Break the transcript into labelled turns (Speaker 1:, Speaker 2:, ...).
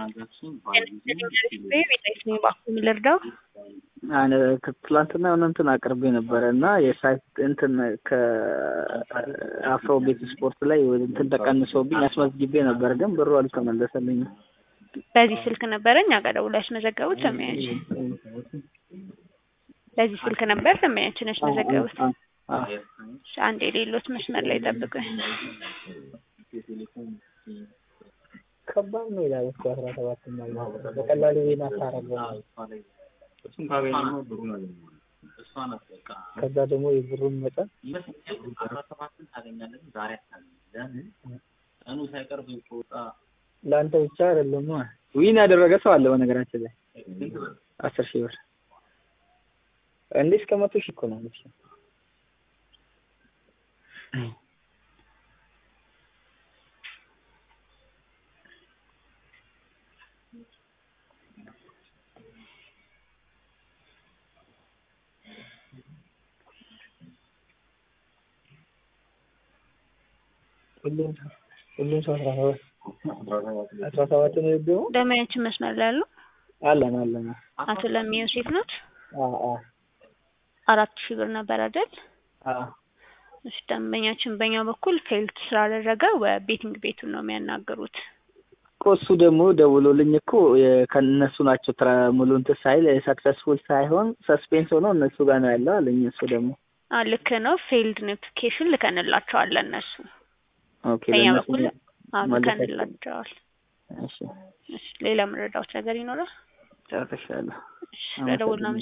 Speaker 1: እባክዎን ልርዳው?
Speaker 2: ትላንትና የሆነ እንትን አቅርቤ ነበረ እና የሳይት እንትን ከአፍሮ ቤት ስፖርት ላይ እንትን ተቀንሶብኝ አስመዝግቤ ነበር፣ ግን ብሩ አልተመለሰልኝም።
Speaker 1: በዚህ ስልክ ነበረ እኛ ጋር ደውለው ያስመዘገቡት ሰማያችን። በዚህ ስልክ ነበር ሰማያችን ያስመዘገቡት። አንድ የሌሎት መስመር ላይ ጠብቁኝ።
Speaker 2: ከባድ ነው ይላል እኮ አስራ ሰባት በቀላሉ ዜና አታረገው። ከዛ ደግሞ የብሩን መጠን ለአንተ ብቻ አይደለም ዊን ያደረገ ሰው አለ በነገራችን ላይ አስር ሺህ ብር እንዴ እስከ መቶ ሺህ እኮ ነው ሁሉም ሁሉም ሰው አስራ ሰባት አስራ ሰባት ነው የገባው።
Speaker 1: ደመያችን መስመር ላይ ያሉ
Speaker 2: አለን አለን።
Speaker 1: አቶ ለሚ ዮሴፍ ናት።
Speaker 2: አዎ አዎ
Speaker 1: አራት ሺህ ብር ነበር አይደል?
Speaker 2: አዎ
Speaker 1: እሺ ደንበኛችን በእኛ በኩል ፌልት ስላደረገ ቤቲንግ ቤቱን ነው የሚያናግሩት።
Speaker 2: እኮ እሱ ደግሞ ደውሎልኝ እኮ ከእነሱ ናቸው ትራ ሙሉ እንትን ሳይል ሰክሰስፉል ሳይሆን ሰስፔንስ ሆኖ እነሱ ጋር ነው ያለው አለኝ። እሱ ደግሞ
Speaker 1: አ ልክ ነው። ፌልድ ኖቲፊኬሽን ልከንላቸዋለን እነሱ
Speaker 2: ኦኬ
Speaker 1: በእኛ
Speaker 2: ለእነሱ
Speaker 1: በኩል አዎ
Speaker 2: ማለት
Speaker 1: ልከንላቸዋል።
Speaker 2: እሺ
Speaker 1: እሺ ሌላ መረዳት ነገር ይኖራል?
Speaker 2: ጨርሻለሁ።
Speaker 1: እሺ ለደውልና